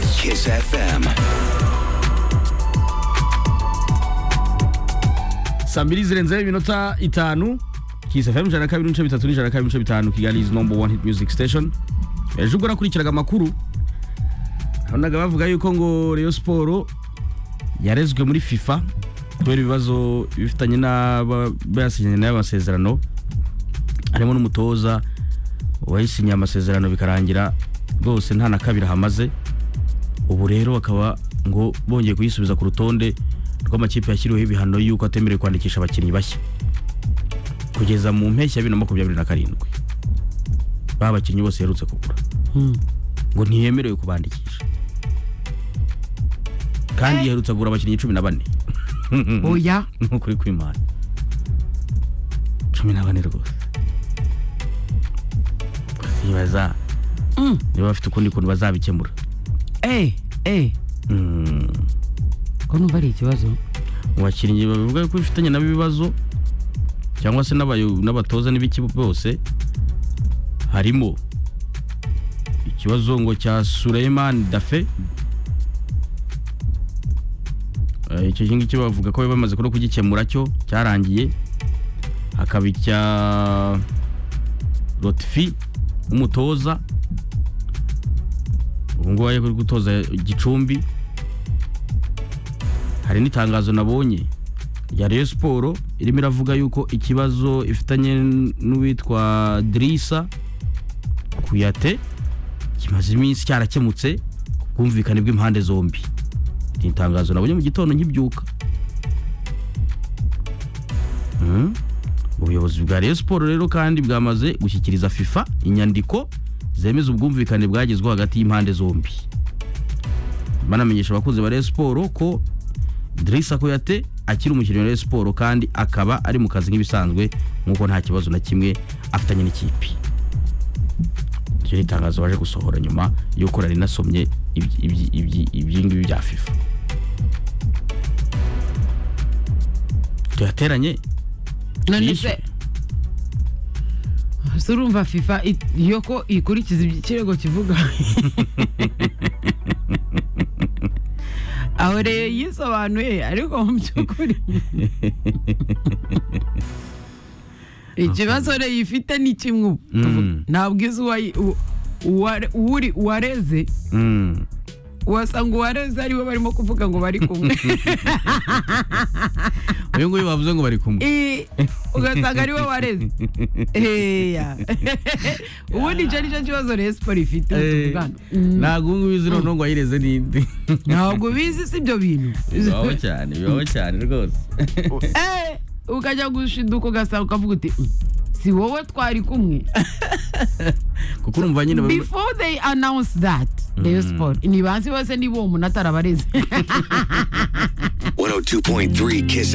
Kiss FM. saa mbiri zirenze iminota itanu kisefemu ijana na kabiri n'ibice bitatu n'ijana na kabiri n'ibice bitanu kigali is number one hit music station ejo ubwo nakurikiraga amakuru nabonaga bavuga yuko ngo reyo siporo yarezwe muri fifa kubera ibibazo bifitanye n'aba yasinyanye nayo amasezerano harimo n'umutoza wayisinyiye amasezerano bikarangira rwose nta na kabiri ahamaze ubu rero bakaba ngo bongeye kuyisubiza ku rutonde rw'amakipe yashyiriweho ibihano y'uko atemerewe kwandikisha abakinnyi bashya kugeza mu mpeshyi ya bibiri na makumyabiri na karindwi ba bakinnyi bose yaherutse kugura ngo ntiyemerewe kubandikisha kandi yaherutse kugura abakinnyi cumi na bane oya nk'ukuri kw'imana cumi na bane rwose baza Mm. niba bafite ukundi kuntu bazabikemura eh eh Mm. ko numva ari ikibazo mu bakinnyi babivuga ko bifitanye nabo ibibazo cyangwa se n'abayo- n'abatoza n'ibiki bose harimo ikibazo ngo cya Suleiman Dafe Eh, icyo ngiki bavuga ko bamaze kuno kugikemura cyo cyarangiye hakaba icya Lotfi umutoza ubu ngubu ari gutoza gicumbi hari n'itangazo nabonye rya Rayon Sport irimo iravuga yuko ikibazo ifitanye n'uwitwa Drissa Kuyate kimaze iminsi cyarakemutse ku bwumvikane bw'impande zombi ni itangazo nabonye mu gitondo nkibyuka Mm. ubuyobozi bwa Rayon Sport rero kandi bwamaze gushyikiriza FIFA inyandiko zemeza ubwumvikane bwagezweho hagati y'impande zombi banamenyesha abakunzi ba Rayon Sport ko Drissa Kuyate akiri umukinnyi wa Rayon Sport kandi akaba ari mu kazi nk'ibisanzwe nk'uko nta kibazo na kimwe afitanye n'ikipe iryo ni itangazo baje gusohora nyuma y'uko nari nasomye ibyi- ibyi- ibyi- ibyi ngibi bya FIFA tuyateranye none yishyure. se se urumva fifa it- yo ko ikurikiza ibyo ikirego kivuga aho rero yisobanuye ariko mu by'ukuri ikibazo rero ifite ni kimwe ubu Mm. ntabwo izi uwayi- u- uware- uwuri uwareze Mm. wasanga uwareze ariwe barimo kuvuga ngo bari kumwe uyu nguyu bavuze ngo bari kumwe I- ugasanga ariwe wareze eya ubundi icyo nicyo kibazo rero siporo ifite tuvugana. ntabwo ubu ngubu izi noneho ngo wayireze n'indi ntabwo bizi si ibyo bintu bibaho cyane bibaho cyane rwose Eh, ukajya gushiduka ugasanga ukavuga uti "Mm, si wowe twari kumwe kuko urumva nyine baba- before they announce that rayon sport ntibanzi bose niba uwo muntu atarabareze 102.3 Kiss